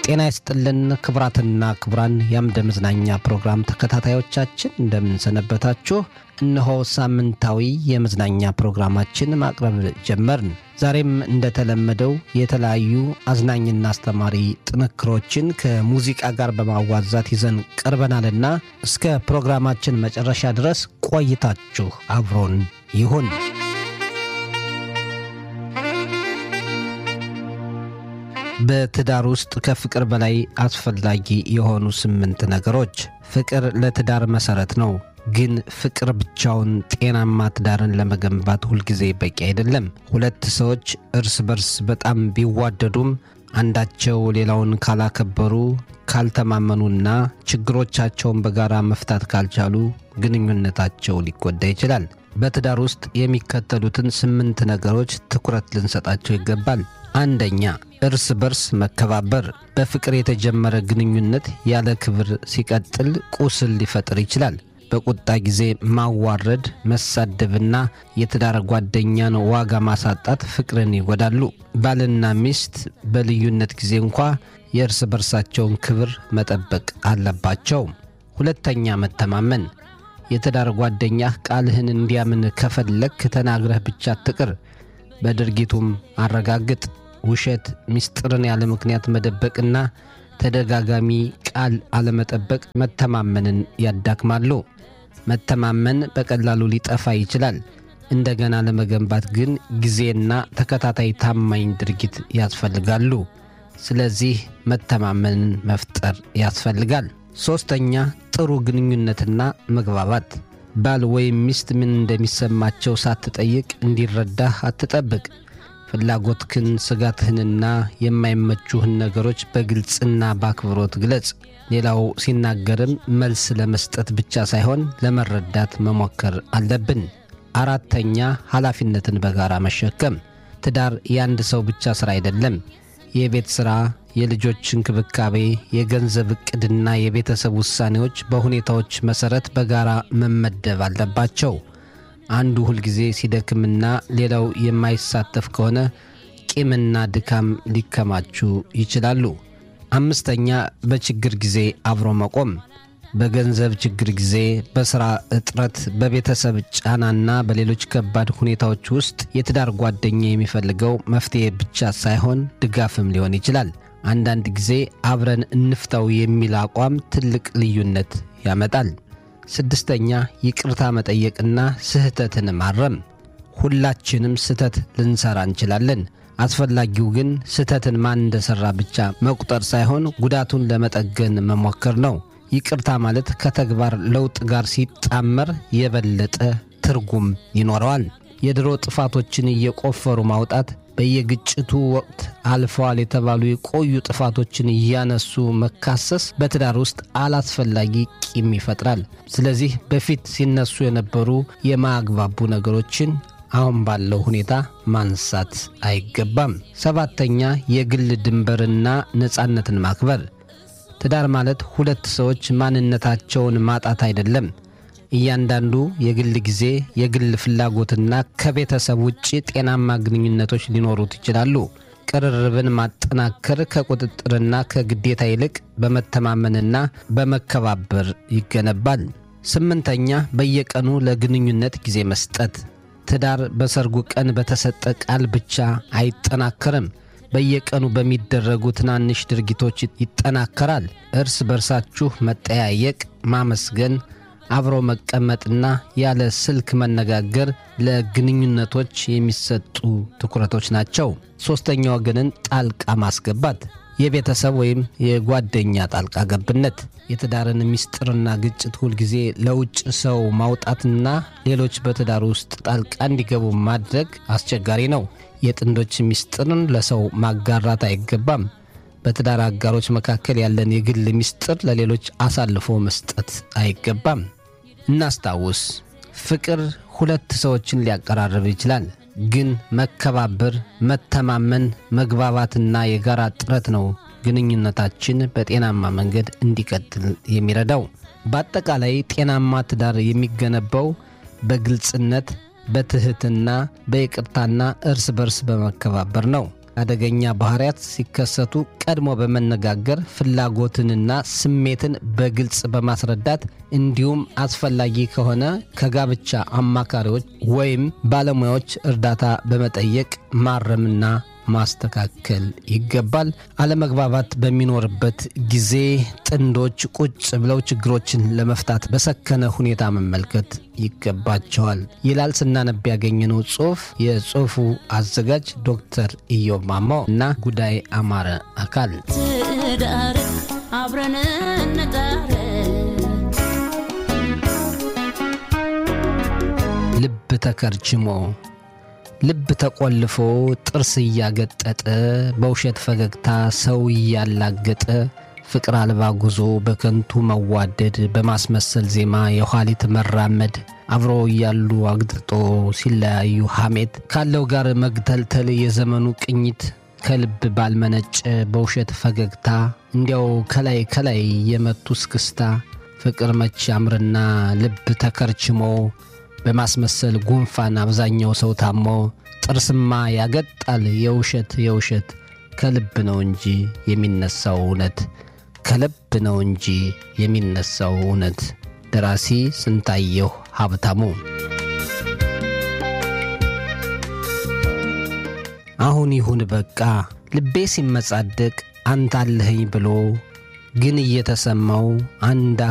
ጤና ይስጥልን ክቡራትና ክቡራን የአምደ መዝናኛ ፕሮግራም ተከታታዮቻችን እንደምንሰነበታችሁ። እነሆ ሳምንታዊ የመዝናኛ ፕሮግራማችን ማቅረብ ጀመርን። ዛሬም እንደተለመደው የተለያዩ አዝናኝና አስተማሪ ጥንክሮችን ከሙዚቃ ጋር በማዋዛት ይዘን ቀርበናልና እስከ ፕሮግራማችን መጨረሻ ድረስ ቆይታችሁ አብሮን ይሁን። በትዳር ውስጥ ከፍቅር በላይ አስፈላጊ የሆኑ ስምንት ነገሮች። ፍቅር ለትዳር መሰረት ነው። ግን ፍቅር ብቻውን ጤናማ ትዳርን ለመገንባት ሁልጊዜ በቂ አይደለም። ሁለት ሰዎች እርስ በርስ በጣም ቢዋደዱም አንዳቸው ሌላውን ካላከበሩ፣ ካልተማመኑና ችግሮቻቸውን በጋራ መፍታት ካልቻሉ ግንኙነታቸው ሊጎዳ ይችላል። በትዳር ውስጥ የሚከተሉትን ስምንት ነገሮች ትኩረት ልንሰጣቸው ይገባል። አንደኛ፣ እርስ በርስ መከባበር። በፍቅር የተጀመረ ግንኙነት ያለ ክብር ሲቀጥል ቁስል ሊፈጥር ይችላል። በቁጣ ጊዜ ማዋረድ፣ መሳደብና የትዳር ጓደኛን ዋጋ ማሳጣት ፍቅርን ይጎዳሉ። ባልና ሚስት በልዩነት ጊዜ እንኳ የእርስ በርሳቸውን ክብር መጠበቅ አለባቸው። ሁለተኛ፣ መተማመን። የትዳር ጓደኛህ ቃልህን እንዲያምን ከፈለግ ተናግረህ ብቻ አትቅር፣ በድርጊቱም አረጋግጥ። ውሸት፣ ምስጢርን ያለ ምክንያት መደበቅና ተደጋጋሚ ቃል አለመጠበቅ መተማመንን ያዳክማሉ። መተማመን በቀላሉ ሊጠፋ ይችላል። እንደገና ለመገንባት ግን ጊዜና ተከታታይ ታማኝ ድርጊት ያስፈልጋሉ። ስለዚህ መተማመንን መፍጠር ያስፈልጋል። ሦስተኛ ጥሩ ግንኙነትና መግባባት። ባል ወይም ሚስት ምን እንደሚሰማቸው ሳትጠይቅ እንዲረዳህ አትጠብቅ። ፍላጎትህን፣ ስጋትህንና የማይመቹህን ነገሮች በግልጽና በአክብሮት ግለጽ። ሌላው ሲናገርም መልስ ለመስጠት ብቻ ሳይሆን ለመረዳት መሞከር አለብን። አራተኛ ኃላፊነትን በጋራ መሸከም። ትዳር የአንድ ሰው ብቻ ሥራ አይደለም። የቤት ሥራ፣ የልጆች እንክብካቤ፣ የገንዘብ ዕቅድና የቤተሰብ ውሳኔዎች በሁኔታዎች መሠረት በጋራ መመደብ አለባቸው። አንዱ ሁልጊዜ ሲደክምና ሌላው የማይሳተፍ ከሆነ ቂምና ድካም ሊከማቹ ይችላሉ። አምስተኛ በችግር ጊዜ አብሮ መቆም። በገንዘብ ችግር ጊዜ፣ በሥራ እጥረት፣ በቤተሰብ ጫናና በሌሎች ከባድ ሁኔታዎች ውስጥ የትዳር ጓደኛ የሚፈልገው መፍትሔ ብቻ ሳይሆን ድጋፍም ሊሆን ይችላል። አንዳንድ ጊዜ አብረን እንፍታው የሚል አቋም ትልቅ ልዩነት ያመጣል። ስድስተኛ ይቅርታ መጠየቅና ስህተትን ማረም። ሁላችንም ስህተት ልንሰራ እንችላለን። አስፈላጊው ግን ስህተትን ማን እንደሠራ ብቻ መቁጠር ሳይሆን ጉዳቱን ለመጠገን መሞከር ነው። ይቅርታ ማለት ከተግባር ለውጥ ጋር ሲጣመር የበለጠ ትርጉም ይኖረዋል። የድሮ ጥፋቶችን እየቆፈሩ ማውጣት በየግጭቱ ወቅት አልፈዋል የተባሉ የቆዩ ጥፋቶችን እያነሱ መካሰስ በትዳር ውስጥ አላስፈላጊ ቂም ይፈጥራል። ስለዚህ በፊት ሲነሱ የነበሩ የማያግባቡ ነገሮችን አሁን ባለው ሁኔታ ማንሳት አይገባም። ሰባተኛ የግል ድንበርና ነፃነትን ማክበር። ትዳር ማለት ሁለት ሰዎች ማንነታቸውን ማጣት አይደለም። እያንዳንዱ የግል ጊዜ፣ የግል ፍላጎትና ከቤተሰብ ውጭ ጤናማ ግንኙነቶች ሊኖሩት ይችላሉ። ቅርርብን ማጠናከር ከቁጥጥርና ከግዴታ ይልቅ በመተማመንና በመከባበር ይገነባል። ስምንተኛ በየቀኑ ለግንኙነት ጊዜ መስጠት። ትዳር በሰርጉ ቀን በተሰጠ ቃል ብቻ አይጠናከርም። በየቀኑ በሚደረጉ ትናንሽ ድርጊቶች ይጠናከራል። እርስ በርሳችሁ መጠያየቅ፣ ማመስገን አብሮ መቀመጥና ያለ ስልክ መነጋገር ለግንኙነቶች የሚሰጡ ትኩረቶች ናቸው። ሦስተኛ ወገንን ጣልቃ ማስገባት፣ የቤተሰብ ወይም የጓደኛ ጣልቃ ገብነት፣ የትዳርን ምስጢርና ግጭት ሁልጊዜ ለውጭ ሰው ማውጣትና ሌሎች በትዳር ውስጥ ጣልቃ እንዲገቡ ማድረግ አስቸጋሪ ነው። የጥንዶች ምስጢርን ለሰው ማጋራት አይገባም። በትዳር አጋሮች መካከል ያለን የግል ምስጢር ለሌሎች አሳልፎ መስጠት አይገባም። እናስታውስ፣ ፍቅር ሁለት ሰዎችን ሊያቀራርብ ይችላል። ግን መከባበር፣ መተማመን፣ መግባባትና የጋራ ጥረት ነው ግንኙነታችን በጤናማ መንገድ እንዲቀጥል የሚረዳው። በአጠቃላይ ጤናማ ትዳር የሚገነባው በግልጽነት፣ በትህትና፣ በይቅርታና እርስ በርስ በመከባበር ነው። አደገኛ ባህሪያት ሲከሰቱ ቀድሞ በመነጋገር ፍላጎትንና ስሜትን በግልጽ በማስረዳት እንዲሁም አስፈላጊ ከሆነ ከጋብቻ አማካሪዎች ወይም ባለሙያዎች እርዳታ በመጠየቅ ማረምና ማስተካከል ይገባል። አለመግባባት በሚኖርበት ጊዜ ጥንዶች ቁጭ ብለው ችግሮችን ለመፍታት በሰከነ ሁኔታ መመልከት ይገባቸዋል ይላል ስናነብ ያገኘነው ጽሑፍ። የጽሑፉ አዘጋጅ ዶክተር ኢዮብ ማሞ እና ጉዳይ አማረ አካል። ትዳር አብረን እንጣር ልብ ተከርችሞ ልብ ተቆልፎ ጥርስ እያገጠጠ በውሸት ፈገግታ ሰው እያላገጠ ፍቅር አልባ ጉዞ በከንቱ መዋደድ በማስመሰል ዜማ የኋሊት መራመድ አብሮ እያሉ አግጥጦ ሲለያዩ ሐሜት ካለው ጋር መግተልተል የዘመኑ ቅኝት ከልብ ባልመነጨ በውሸት ፈገግታ እንዲያው ከላይ ከላይ የመቱ እስክስታ ፍቅር መች አምርና ልብ ተከርችሞ በማስመሰል ጉንፋን አብዛኛው ሰው ታሞ ጥርስማ ያገጣል የውሸት የውሸት ከልብ ነው እንጂ የሚነሳው እውነት ከልብ ነው እንጂ የሚነሳው እውነት። ደራሲ ስንታየሁ ሀብታሙ። አሁን ይሁን በቃ ልቤ ሲመጻደቅ አንተ አለኸኝ ብሎ ግን እየተሰማው አንድ